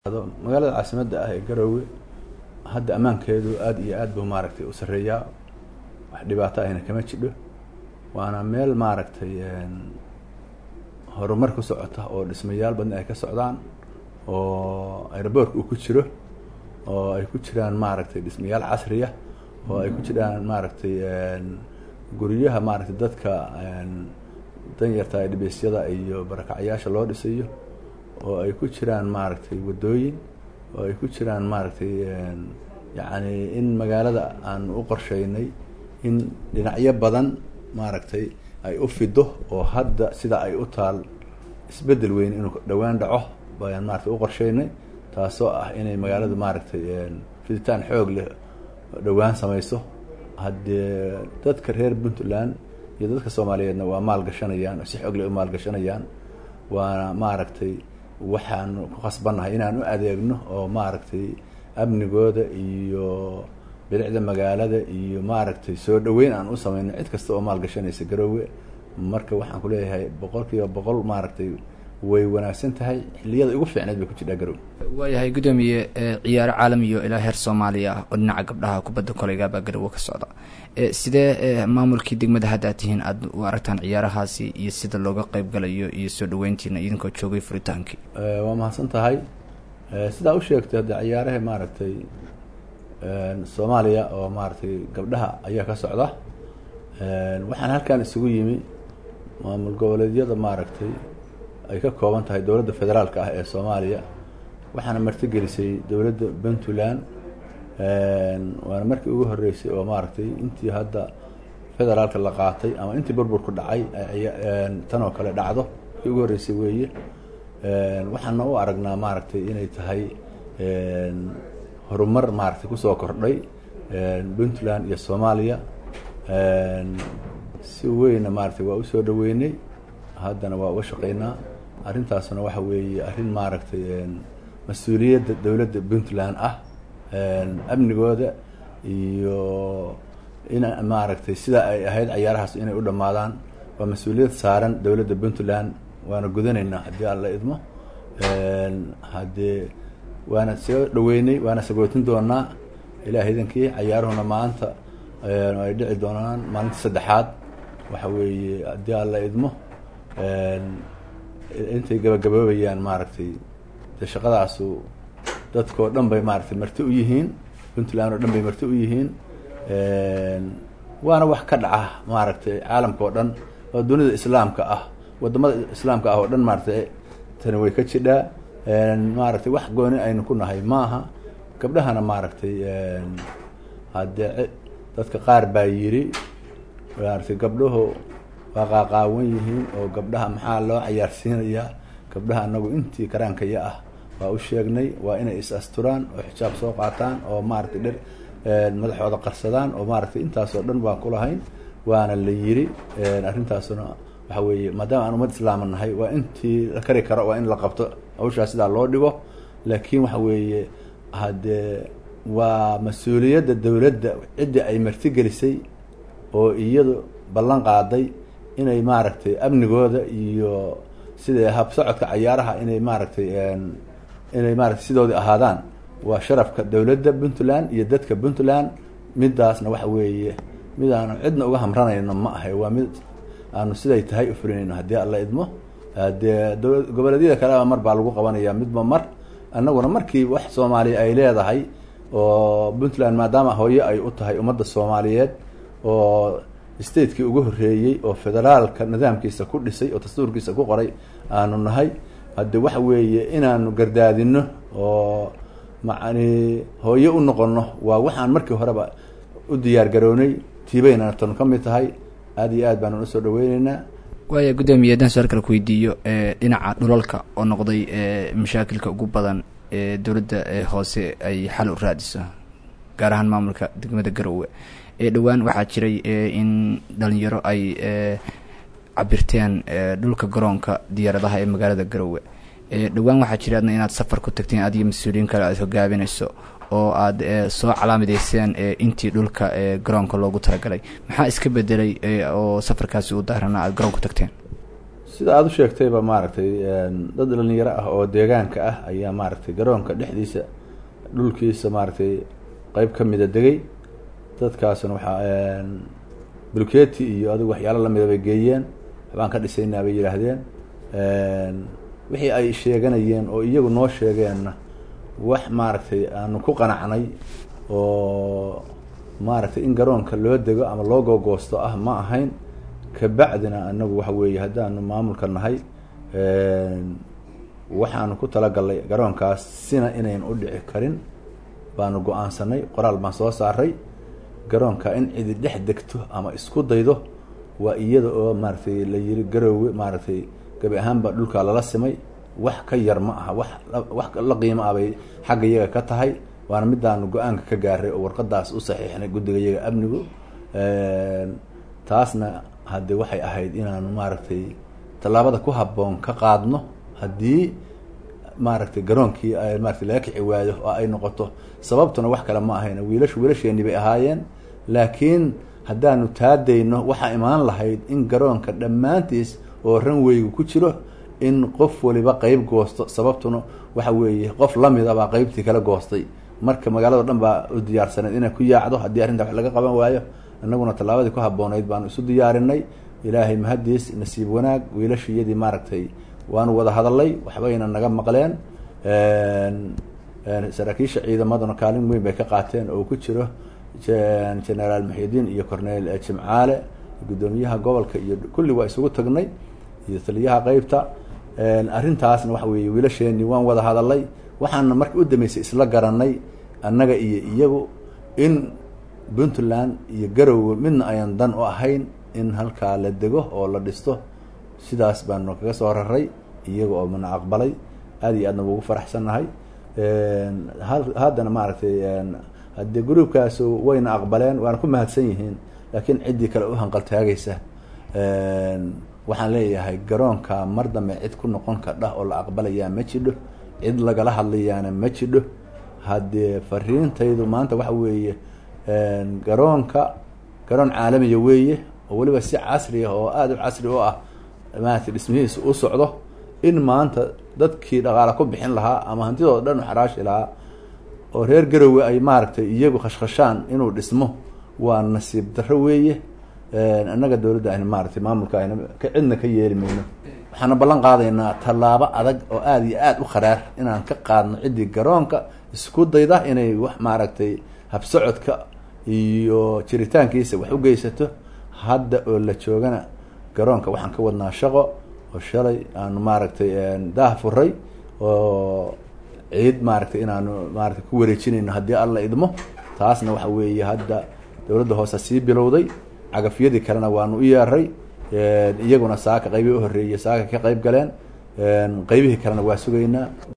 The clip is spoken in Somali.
magaalada caasimadda ah ee garoowe hadda ammaankeedu aada iyo aad buu maaragtay u sarreeyaa wax dhibaato ahna kama jidho waana meel maaragtay horumar ku socota oo dhismayaal badan ay ka socdaan oo aeroboortka uu ku jiro oo ay ku jiraan maaragtay dhismayaal casriya oo ay ku jiraan maaragtay guryaha maaragtay dadka danyarta ee dhibeysyada iyo barakacyaasha loo dhisayo oo ay ku jiraan maaragtay waddooyin oo ay ku jiraan maaragtay yacni in magaalada aan u qorsheynay in dhinacyo badan maaragtay ay u fido oo hadda sida ay u taal isbeddel weyn inuu dhowaan dhaco bayaan maratay u qorsheynay taasoo ah inay magaaladu maaragtay fiditaan xoog leh dhowaan samayso haddee dadka reer puntland iyo dadka soomaaliyeedna waa maalgashanayaan oo si xoog leh u maalgashanayaan waana maaragtay waxaan ku khasbannahay inaan u adeegno oo maaragtay amnigooda iyo bilicda magaalada iyo maaragtay soo dhaweyn aan u sameyno cid kasta oo maalgashanaysa garoowe marka waxaan ku leeyahay boqol kiiba boqol maaragtay way wanaagsan tahay xilliyada ugu fiicneed bay ku jirtaa garoowe waayahay guddoomiye ciyaaro caalamiyo ilaa heer soomaaliya ah oo dhinaca gabdhaha kubadda koleygaabaa garoowe ka socda sidee maamulkii degmada hadda aad tihiin aada u aragtaan ciyaarahaasi iyo sida looga qeyb galayo iyo soo dhaweyntiina idinkoo joogay furitaankii waa mahadsan tahay sidaa u sheegtay hadde ciyaaraha maaragtay soomaaliya oo maaragtay gabdhaha ayaa ka socda waxaan halkan isugu yimi maamul goboleedyada maaragtay ay ka kooban tahay dowladda federaalka ah ee soomaaliya waxaana martigelisay dowladda puntland waana markii ugu horreysay oo maaragtay intii hadda federaalka la qaatay ama intii burburku dhacay tan oo kale dhacdo markii ugu horreysay weeye waxaana u aragnaa maaragtay inay tahay horumar maaragtay kusoo kordhay puntland iyo soomaaliya si weynna maaragtay waa usoo dhaweynay haddana waa uga shaqeynaa arrintaasna waxa weeye arrin maaragtay mas-uuliyadda dowladda puntland ah amnigooda iyo in maaragtay sida ay ahayd cayaarahaas inay u dhammaadaan waa mas-uuliyad saaran dowladda puntland waana gudanaynaa haddii aan la idmo haddee waana soo dhaweynay waana sagootin doonaa ilaah idankii cayaaruhuna maanta ay dhici doonaan maalinta saddexaad waxa weeye haddii aan la idmo intay gabagaboobayaan maaragtay de shaqadaasu dadkao dhan bay maaragtay marti u yihiin puntland oo dhan bay marti u yihiin waana wax ka dhaca maaragtay caalamka oo dhan oo dunida islaamka ah wadamada islaamka ah oo dhan maaragtay tani way ka jidhaa maaragtay wax gooni aynu ku nahay maaha gabdhahana maaragtay haddee dadka qaar baa yidhi maaragtay gabdhahu waa qaaqaawan yihiin oo gabdhaha maxaa loo cayaarsiinayaa gabdhaha anagu intii karaankaya ah waa u sheegnay waa inay is asturaan oo xijaab soo qaataan oo maaragtay dher madaxooda qarsadaan oo maaragtay intaasoo dhan baan kulahayn waana la yiri arrintaasuna waxa weeye maadaama aan ummad islaama nahay waa intii la kari karo waa in la qabto hawshaa sidaa loo dhigo laakiin waxa weeye haddee waa mas-uuliyadda dowladda ciddii ay martigelisay oo iyadu ballan qaaday inay maaragtay amnigooda iyo sida habsocodka cayaaraha inay maaragtay inay maaragtay sidoodii ahaadaan waa sharafka dowladda puntland iyo dadka puntland midaasna waxa weeye mid aanu cidna uga hamranayno ma ahay waa mid aanu siday tahay ufulinayno haddii alla idmo dee goboleedyada kaleba mar baa lagu qabanaya midba mar annaguna markii wax soomaaliya ay leedahay oo puntland maadaama hooyo ay u tahay ummadda soomaaliyeed oo statekii ugu horreeyey oo federaalka nidaamkiisa ku dhisay oo dastuurkiisa ku qoray aanu nahay hadde waxa weeye inaanu gardaadino oo macani hooyo u noqono waa waxaan markii horeba u diyaar garownay tiibayna tanu ka mid tahay aada iyo aad baanu usoo dhaweyneynaa waaya guddoomiye haddaan su-aal kale ku weydiiyo dhinaca dhulalka oo noqday mashaakilka ugu badan ee dowladda hoose ay xal u raadiso gaar ahaan maamulka degmada garoowe dhowaan waxaa jiray in dhalinyaro ay cabirteen dhulka garoonka diyaaradaha ee magaalada garoowe dhowaan waxaa jiray adna inaad safar ku tagteen adiyo mas-uuliyiin kale aad hogaabinayso oo aada soo calaamadeyseen intii dhulka garoonka loogu talagalay maxaa iska bedelay oo safarkaasi u daarana aada garoonku tagteen sida aada u sheegtayba maaragtay dad dhalinyaro ah oo deegaanka ah ayaa maaragtay garoonka dhexdiisa dhulkiisa maaragtay qeyb ka mida degay dadkaasna waxaa bulketi iyo adigu waxyaalo lamida bay geeyeen waxbaan ka dhisaynaa bay yidhaahdeen wixii ay sheeganayeen oo iyagu noo sheegeenna wax maaragtay aanu ku qanacnay oo maaragtay in garoonka loo dego ama loo googoosto ah ma ahayn kabacdina anagu waxa weeye haddaanu maamulka nahay waxaanu ku talagalnay garoonkaas sina inayn u dhici karin baanu go-aansanay qoraal baan soo saaray garoonka in cidi dhex degto ama isku daydo waa iyada oo maaragtay la yiri garoowe maaragtay gabi ahaanba dhulka lala simay wax ka yar ma aha wax wax la qiimo ah bay xagga iyaga ka tahay waana midaanu go-aanka ka gaaray oo warqadaas u saxiixnay guddiga iyaga amnigu taasna hadde waxay ahayd inaanu maaragtay tallaabada ku habboon ka qaadno haddii maaragtay garoonkii maratay laga kici waayo oo ay noqoto sababtuna wax kale ma ahayn wiilashu wiilasheeni bay ahaayeen laakiin haddaanu taadayno waxaa imaan lahayd in garoonka dhammaantiis oo ranweygu ku jiro in qof waliba qeyb goosto sababtuna waxa weeye qof lamida baa qeybtii kala goostay marka magaalado dhan baa u diyaarsaneed inay ku yaacdo haddii arrinta wax laga qaban waayo annaguna tallaabadii ku habboonayd baanu isu diyaarinay ilaahay mahadiis nasiib wanaag wiilashiyadii maaragtay waanu wada hadalay waxbayna naga maqleen saraakiisha ciidamaduna kaalin weyn bay ka qaateen oo ku jiro generaal muxidiin iyo cornel jimcaale guddoomiyaha gobolka iyo kulli waa isugu tagnay iyo taliyaha qeybta arrintaasna waxa weeye wiilasheeni waan wada hadalay waxaana marka u dambeysay isla garanay annaga iyo iyagu in puntland iyo garowe midna ayan dan u ahayn in halkaa la dego oo la dhisto sidaas baanu kaga soo raray iyaga oo mana aqbalay aada iyo aadna ugu faraxsannahay haddana maaragtay haddee gruubkaasu wayna aqbaleen waana ku mahadsan yihiin laakiin ciddii kale u hanqaltaagaysa waxaan leeyahay garoonka mar dambe cid ku noqon kardha oo la aqbalayaa ma jidho cid lagala hadlayaana ma jidho haddee fariintaydu maanta waxa weeye garoonka garoon caalamiya weeye oo weliba si casri ah oo aada u casri u ah maaragtay dhismihiisa u socdo in maanta dadkii dhaqaala ku bixin lahaa ama hantidooda dhan u xaraashi lahaa oo reer garowe ay maaragtay iyagu khashkhashaan inuu dhismo waa nasiib darro weeye annaga dowladda ayna maaragtay maamulka ayna cidna ka yeeli mayno waxaana ballan qaadaynaa tallaabo adag oo aada iyo aada u kharaar inaan ka qaadno ciddii garoonka isku dayda inay wax maaragtay habsocodka iyo jiritaankiisa wax u geysato hadda oo la joogana garoonka waxaan ka wadnaa shaqo oo shalay aanu maaragtay daah furay oo ciid maaragtay inaanu maaragtay ku wareejinayno haddii alla idmo taasna waxa weeye hadda dowladda hoose sii bilowday cagafyadii kalena waanu u yeeray iyaguna saaka qeybii u horreeyey saaka ka qeyb galeen qeybihii kalena waa sugaynaa